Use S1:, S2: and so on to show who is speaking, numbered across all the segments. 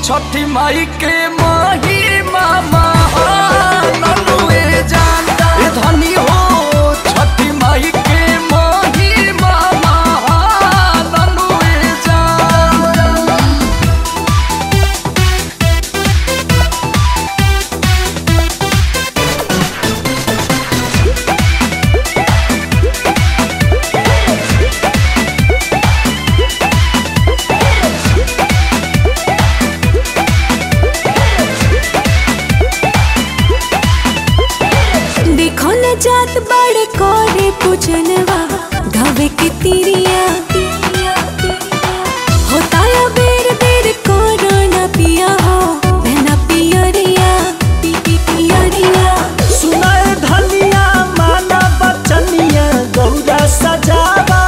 S1: छठी माई के माही मामा ननुए जान ए धनी हो छठी माई के माही मामा ननुए जान
S2: देखो न जात बड़े कोरे पूजनवा घवे के तिरिया होता या बेर बेर कोरोना पिया हो बहना पियरिया पी पी पियरिया
S3: सुनाए धनिया माना बचनिया गौरा सजावा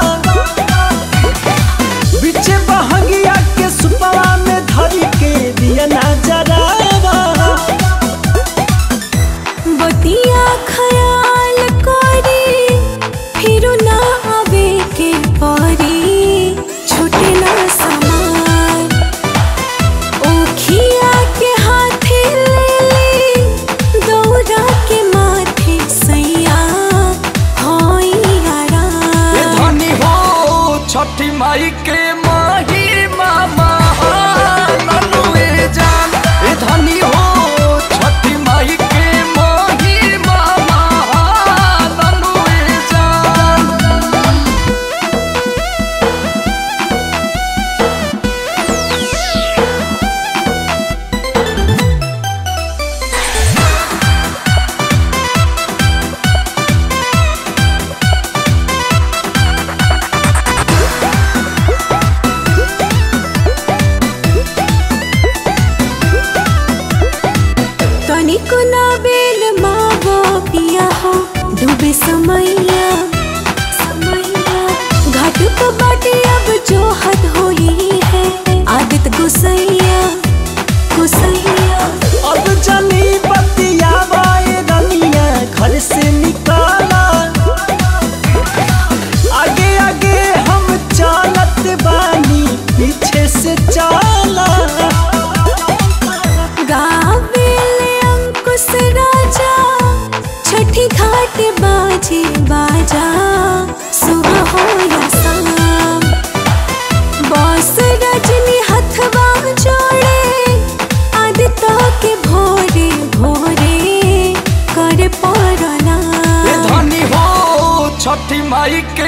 S3: बिचे बहंगिया के सुपवा में धरी के दिया ना जरावा
S2: बतिया खयाल करी फिर ना आवे के परी छूटे ना समान ओखिया के हाथे ले ले दौरा के माथे सैया होई
S1: ए
S2: आराम
S1: धनी हो छठी माई के माही मामा ननुए जान ए धनी हो छठी माई के माही मामा ननुए जान
S2: तनिको ना बेल मावो पिया हो डूबे समैया समैया घाट को बाटे अब जो हद होई है आदत गुसैया गुसैया
S3: अब जनी बतिया बाए रनिया घर से निकाला आगे आगे हम चलत बानी पीछे से चला
S2: गावेले अंकुश राजा छठी घाट बाजे बाजा सुबह हो या शाम बॉस रजनी हथवा जोड़े आदित्य के भोरे भोरे कर
S1: ए
S2: पड़ना
S1: धनी हो छठी माई के